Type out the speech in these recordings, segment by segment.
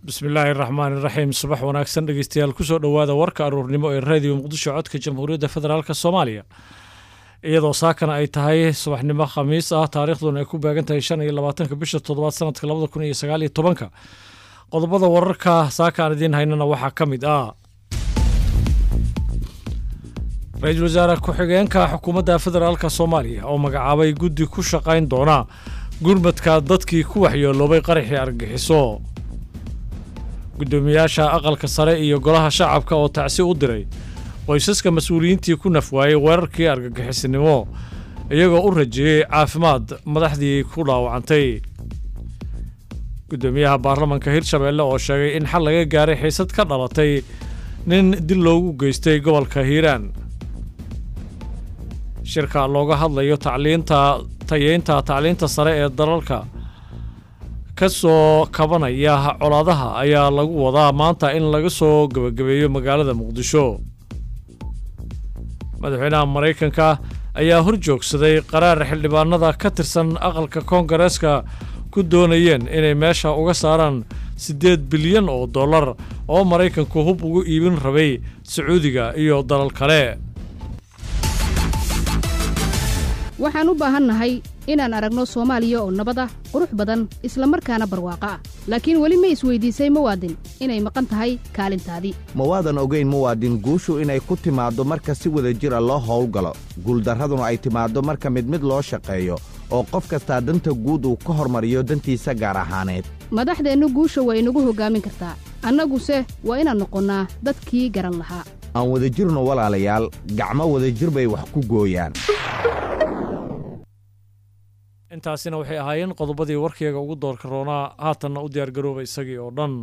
bismillaahi raxmaani raxiim subax wanaagsan dhegeystayaal kusoo dhowaada warka aruurnimo ee raadiyo muqdisho codka jamhuuriyadda federaalk soomaaliya iyadoo saakana ay tahay subaxnimo khamiis ah taariikhduna ay ku beegan tahay shan iyo labaatanka bisha toddobaad sanadka labada kun iyo sagaal iyo tobanka qodobada wararka saaka aan idiin haynana waxaa ka mid ah ra-iisul wasaare ku-xigeenka xukuumadda federaalk soomaaliya oo magacaabay guddi ku shaqayn doona gurmadka dadkii ku waxyeeloobay qaraxii argagixiso guddoomiyaasha aqalka sare iyo golaha shacabka oo tacsi u diray qoysaska mas-uuliyiintii ku nafwaayey weerarkii argagixisinimo iyagoo u rajeeyey caafimaad madaxdii ku dhaawacantay guddoomiyaha baarlamanka hirshabeelle oo sheegay in xal laga gaaray xiisad ka dhalatay nin dil loogu geystay gobolka hiiraan shirka looga hadlayo tacliinta tayeynta tacliinta sare ee dalalka ka soo kabanaya colaadaha ayaa lagu wadaa maanta in laga soo gebagabeeyo magaalada muqdisho madaxweynaha maraykanka ayaa hor joogsaday qaraar xildhibaanada ka tirsan aqalka koongareeska ku doonayeen inay meesha uga saaraan siddeed bilyan oo dollar oo maraykanku hub ugu iibin rabay sacuudiga iyo dalal kale waxaan u baahannahay inaan aragno soomaaliya oo nabad ah qurux badan isla markaana barwaaqo ah laakiin weli ma isweydiisay muwaadin inay maqan tahay kaalintaadii ma waadan ogayn muwaadin guushu inay ku timaaddo marka si wada jira loo howlgalo guuldarraduna ay timaaddo marka mid mid loo shaqeeyo oo qof kastaa danta guud uu ka hormariyo dantiisa gaar ahaaneed madaxdeennu guusha waa inagu hoggaamin kartaa annaguse waa inaan noqonnaa dadkii garan lahaa aan wadajirno walaalayaal gacmo wadajir bay wax ku gooyaan intaasina waxay ahaayeen qodobadii warkeyga ugu doorka roonaa haatanna u diyaargarooba isagii oo dhan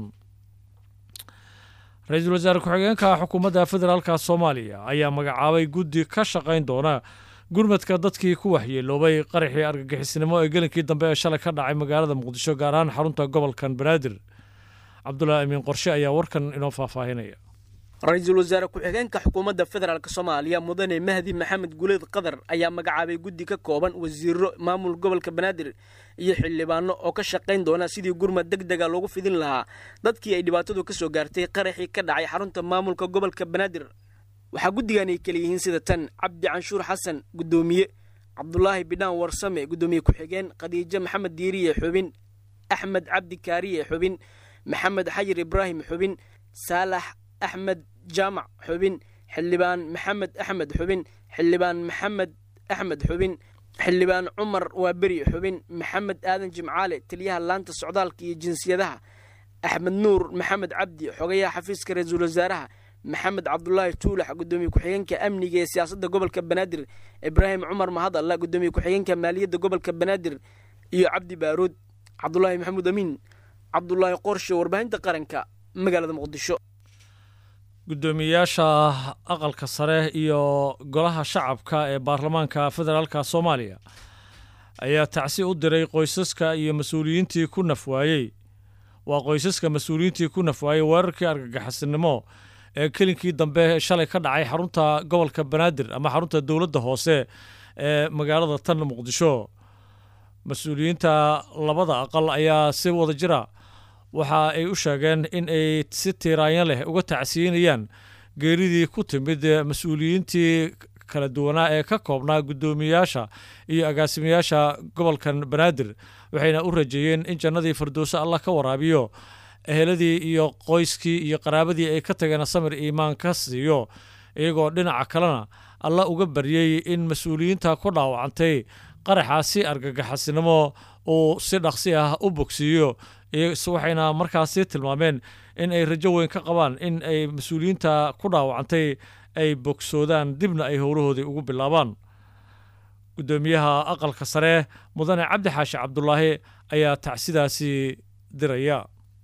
ra-iisul wasaare ku-xigeenka xukuumadda federaalka soomaaliya ayaa magacaabay guddi ka shaqayn doona gurmadka dadkii ku waxyeeloobay qaraxii argagixisnimo ee gelinkii dambe ee shalay ka dhacay magaalada muqdisho gaar ahaan xarunta gobolkan banaadir cabdulaahi amiin qorshe ayaa warkan inoo faahfaahinaya ra-iisul wasaare ku-xigeenka xukuumadda federaalk soomaaliya mudane mahdi maxamed guleed qadar ayaa magacaabay guddi ka kooban wasiiro maamul gobolka banaadir iyo xildhibaano oo ka shaqayn doona sidii gurmad deg dega loogu fidin lahaa dadkii ay dhibaatadu ka soo gaartay qaraxii ka dhacay xarunta maamulka gobolka banaadir waxaa guddigan ay kala yihiin sida tan cabdi canshuur xasan guddoomiye cabdulaahi bidhaan warsame guddoomiye ku-xigeen khadiijo maxamed diiriye xubin axmed cabdi kaariye xubin maxamed xayir ibraahim xubin saalax axmed jaamac xubin xildhibaan maxamed axmed xubin xildhibaan maxamed axmed xubin xildhibaan cumar waaberi xubin maxamed aadan jimcaale taliyaha laanta socdaalka iyo jinsiyadaha axmed nuur maxamed cabdi xogayaha xafiiska ra-iisul wasaaraha maxamed cabdulaahi tuulax guddoomiye ku-xigeenka amniga ee siyaasadda gobolka banaadir ibraahim cumar mahadalla guddoomiye ku-xigeenka maaliyadda gobolka banaadir iyo cabdi baaruud cabdulaahi maxamuud amiin cabdulaahi qorshe warbaahinta qaranka magaalada muqdisho guddoomiyayaasha aqalka sare iyo golaha shacabka ee baarlamaanka federaalka soomaaliya ayaa tacsi u diray qoysaska iyo mas-uuliyiintii ku nafwaayey waa qoysaska mas-uuliyiintii ku nafwaayey weerarkii argagaxisnimo ee kelinkii dambe shalay ka dhacay xarunta gobolka banaadir ama xarunta dowladda hoose ee magaalada tan muqdisho mas-uuliyiinta labada aqal ayaa si wada jira waxa ay u sheegeen in ay si tiiraanyo leh uga tacsiinayaan geeridii ku timid mas-uuliyiintii kala duwanaa ee ka koobnaa guddoomiyayaasha iyo agaasimayaasha gobolkan banaadir waxayna u rajeeyeen in jannadii firdowso allah ka waraabiyo eheladii iyo qoyskii iyo qaraabadii ay ka tageen samir iimaan ka siiyo iyagoo dhinaca kalena alla uga baryey in mas-uuliyiinta ku dhaawacantay qaraxaasi argagaxasinimo uu si dhaqsi ah u bogsiiyo waxayna markaasi tilmaameen in ay rajo weyn ka qabaan in ay mas-uuliyiinta ku dhaawacantay ay bogsoodaan dibna ay howlahoodii ugu bilaabaan guddoomiyaha aqalka sare mudane cabdi xaashi cabdulaahi ayaa tacsidaasi diraya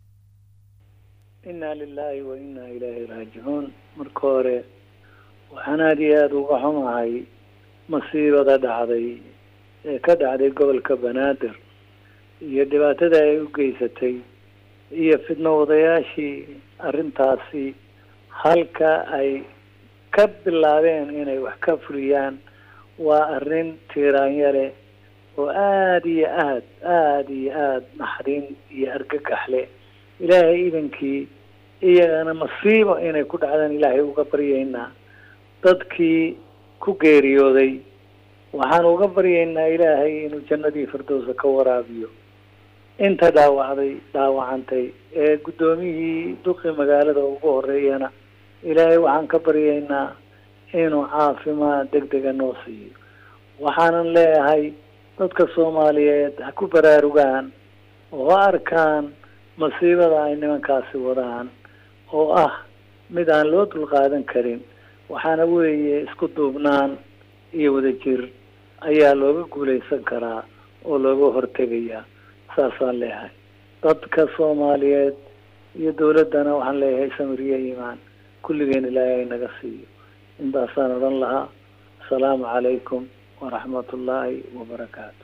innaa lilaahi wa innaa ilaahi raajicuun marka hore waxaan aada iyo aada uga xumahay masiibada dhacday ee ka dhacday gobolka banaadir iyo dhibaatada ay u geysatay iyo fidno wadayaashii arrintaasi halka ay ka bilaabeen inay wax ka fuliyaan waa arrin tiiraanya leh oo aada iyo aad aada iyo aada naxdin iyo argagax leh ilaahay idankii iyagana masiibo inay ku dhacdaan ilaahay uga baryaynaa dadkii ku geeriyooday waxaan uga baryaynaa ilaahay inuu jannadii firdowsa ka waraabiyo inta dhaawacday dhaawacantay ee guddoomiyihii duqi magaalada ugu horeeyana ilaahay waxaan ka baryaynaa inuu caafimaad deg dega noo siiyo waxaanan leeyahay dadka soomaaliyeed ha ku baraarugaan oo ha arkaan masiibada ay nimankaasi wadaan oo ah mid aan loo dulqaadan karin waxaana weeye isku duubnaan iyo wadajir ayaa looga guulaysan karaa oo looga hortegayaa saasaan leeyahay dadka soomaaliyeed iyo dawladdana waxaan leeyahay samiriye iimaan kulligeen ilaahay naga siiyo intaasaan odhan lahaa asalaamu calaykum waraxmat ullaahi wabarakaatu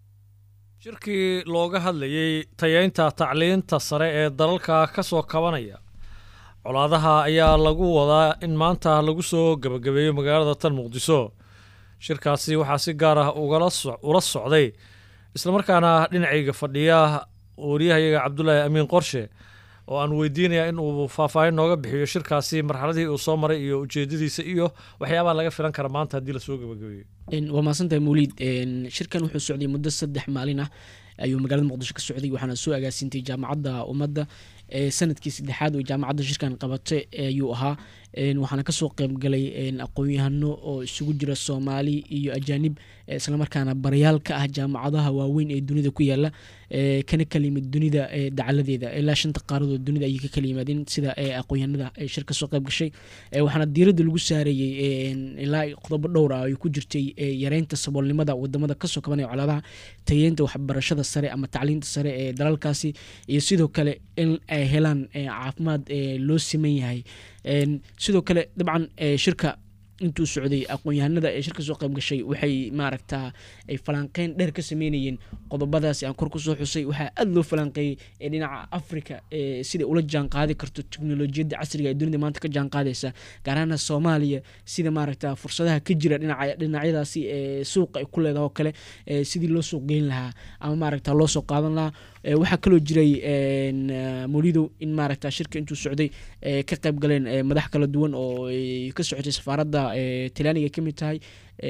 shirkii looga hadlayey tayeynta tacliinta sare ee dalalka ka soo kabanaya colaadaha ayaa lagu wadaa in maanta lagu soo gebagabeeyo magaalada tan muqdiso shirkaasi waxaa si gaar ah ugala ula socday islamarkaana dhinacayga fadhiya wariyahayaga cabdulaahi amiin qorshe oo aan weydiinaya in uu faahfaahin nooga bixiyo shirkaasi marxaladii uu soo maray iyo ujeedadiisa iyo waxyaabaha laga filan kara maanta haddii lasoo gebagabeeyo waa mahadsantahay mawliid shirkan wuxuu socday muddo saddex maalin ah ayuu magaalada muqdisho ka socday waxaana soo agaasintay jaamacadda ummadda sanadkii saddexaad oo jaamacadda shirkan qabatay ayuu ahaa waxaana kasoo qeybgalay aqoon-yahano oo isugu jira soomaali iyo ajaanib islamarkaana barayaal ka ah jaamacadaha waaweyn ee dunida ku yaala kana kala yimid dunida dacaladeeda ilaa shanta qaaradood dunida ayay ka kala yimaadeen sida aqoon-yahanada shir kasoo qeyb gashay waxaana diiradda lagu saareeyey ilaa qodobo dhowr ah ay ku jirtay yareynta saboolnimada wadamada kasoo kabanaya colaadaha tayeynta waxbarashada sare ama tacliinta sare ee dalalkaasi iyo sidoo kale in ay helaan caafimaad loo siman yahay sidoo kale dabcan shirka intuu socday aqoon-yahanada ee shirka soo qayb gashay waxay maaragtaa ay falanqeyn dheer ka sameynayeen qodobadaasi aan kor kusoo xusay waxaa aada loo falanqeeyey ee dhinaca africa siday ula jaan qaadi karto teknolojiyadda casriga ee dunida maanta ka jaan qaadaysa gaaraana soomaaliya sida maaragta fursadaha ka jira dhinaca dhinacyadaasi ee suuqa ay ku leedaha oo kale sidii loo suuq geyn lahaa ama maaragta loo soo qaadan lahaa waxaa kaloo jiray molidow in maaragta shirka intuu socday ka qayb galeen madax kala duwan oo ka socotay safaaradda talyaaniga ka mid tahay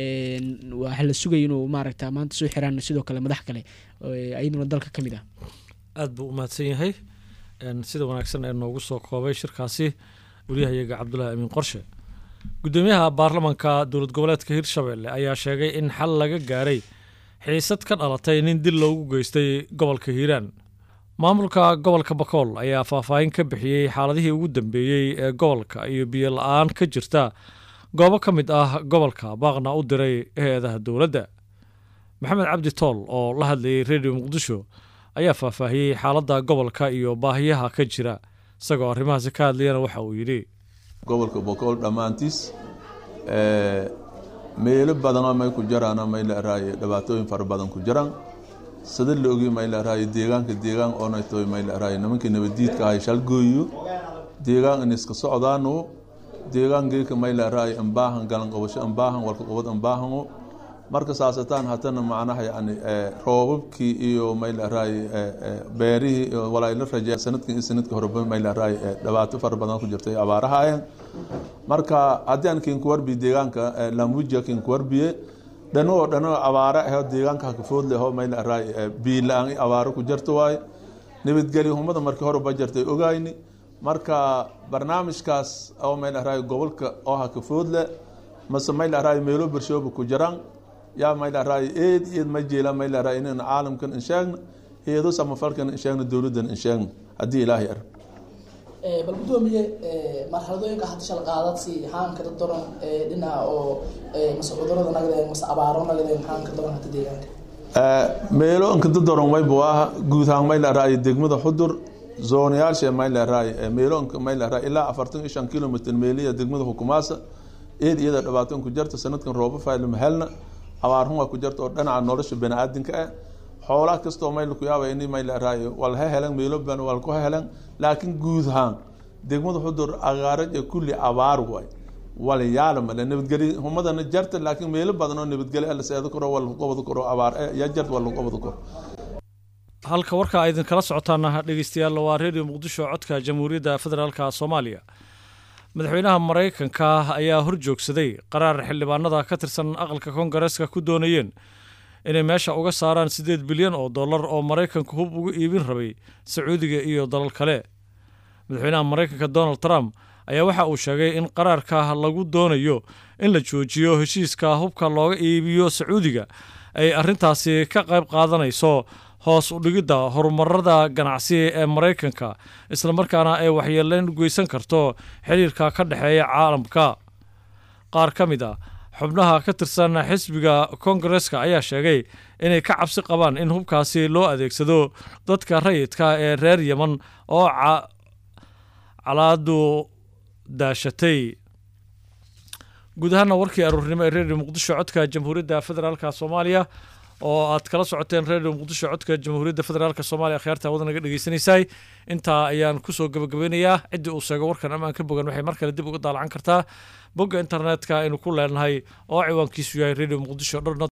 waxaa la sugaya inuu maaragta maanta soo xiraan sidoo kale madax kale ayaduna dalka ka mid ah aada buu u mahadsan yahay sida wanaagsan ee noogu soo koobay shirkaasi wariyahayaga cabdulaahi amiin qorshe guddoomiyaha baarlamanka dowlad goboleedka hirshabelle ayaa sheegay in xal laga gaaray xiisad ka dhalatay nin dil loogu geystay gobolka hiiraan maamulka gobolka bakool ayaa faahfaahin ka bixiyey xaaladihii ugu dambeeyey ee gobolka iyo biyo la-aan ka jirta goobo ka mid ah gobolka baaqna u diray hay-adaha dowladda maxamed cabdi tool oo la hadlayay redio muqdisho ayaa faahfaahiyey xaaladda gobolka iyo baahiyaha ka jira isagoo arrimahaasi ka hadlayana waxa uu yidhi gobolka bokool dhammaantiis meelo badanoo may ku jaraana may la araaye dhibaatooyin fara badan ku jiraan sada la ogi may la araaye deegaanka deegaan oonaytoy may la araaye nimankii nabadiidka ahay shalgooyo deegaan in iska socdaano deegaan geeka may la araaye ambaahan galan qabasho ambaahan walka qabad ambaahango marka saasataan hatana macnaha yani roobabkii iyo may la araaye beerihii walaayla raje sanadkan iyo sanadka horeba may la araaye dhibaato fara badan ku jirtay abaarahaayeen marka haddii aan kinkuwarbi deegaanka lambuja kinkuwarbiye dhano oo dhano abaare aho deegaanka hakafood leho mayla araay biila-aan abaaro ku jarto waaye nabadgelyo humada markii horeba jartay ogayni marka barnaamijkaas oo mayla araay gobolka oo hakafood le mase mayla araay meelo bershooba ku jiraan yaa mayla araay eed eed ma jeela mayla araay inaan caalamkan insheegna eedo samafalkan insheegna dowladdan insheegna haddii ilaahay ar bal gudoomiye marxaladooyinka hadda shal qaadadsi haanka dadoran dhinaca oo mase cudurada nagdeen mase abaaro nagdeen haanka daran hata deegaanka meelo anka dadoran wayba waaha guud ahaan may leeraay degmada xudur zoonayaasha may leeraay meelo anka may leeraay ilaa afartan iyo shan kilomitr meeliya degmada hukumaasa eed iyada dhibaato ku jarta sanadkan rooba fayla mahelna abaarhun waa ku jarta oo dhinaca nolosha baniaadinka ah xoolaha kastoo mayl ku yaaba ini may leeraay walha helan meelo ban walku helan laakiin guud ahaan degmada xudur agaaraj ee kulli abaar waay walayaala male nabadgeli humadana jarta laakiin meelo badan oo nabadgeli la seedo karo waa lagu qabadi karo abaar ya jart waa lagu qabadi karo halka warka a idinkala socotaana dhegeystayaal waa redio muqdisho codka jamhuuriyadda federaalka soomaaliya madaxweynaha maraykanka ayaa hor joogsaday qaraar xildhibaanada ka tirsan aqalka koongareeska ku doonayeen inay meesha uga saaraan siddeed bilyan oo dollar oo maraykanku hub uga iibin rabay sacuudiga iyo dalal kale madaxweynaha maraykanka donald trump ayaa waxa uu sheegay in qaraarka lagu doonayo in la joojiyo heshiiska hubka looga iibiyo sacuudiga ay arrintaasi ka qayb qaadanayso hoos u dhigidda horumarada ganacsi ee maraykanka islamarkaana ay waxyeeleyn geysan karto xiriirka ka dhexeeya caalamka qaar ka mid a xubnaha ka tirsan xisbiga koongareska ayaa sheegay inay ka cabsi qabaan in hubkaasi loo adeegsado dadka rayidka ee reer yeman oo calaadu daashatay guud ahaana warkii aruurnimo ee redio muqdisho codka jamhuuriyadda federaalka soomaaliya oo aad kala socoteen redio muqdisho codka jamhuuriyadda federaalk soomaaliya akhyaarta wada naga dhegeysanaysaay intaa ayaan kusoo gabagabeynayaa ciddii uu sheego warkan ammaan ka bogan waxay mar kale dib uga daalacan kartaa bogga internetka aynu ku leenahay oo ciwaankiisu yahay redio muqdisho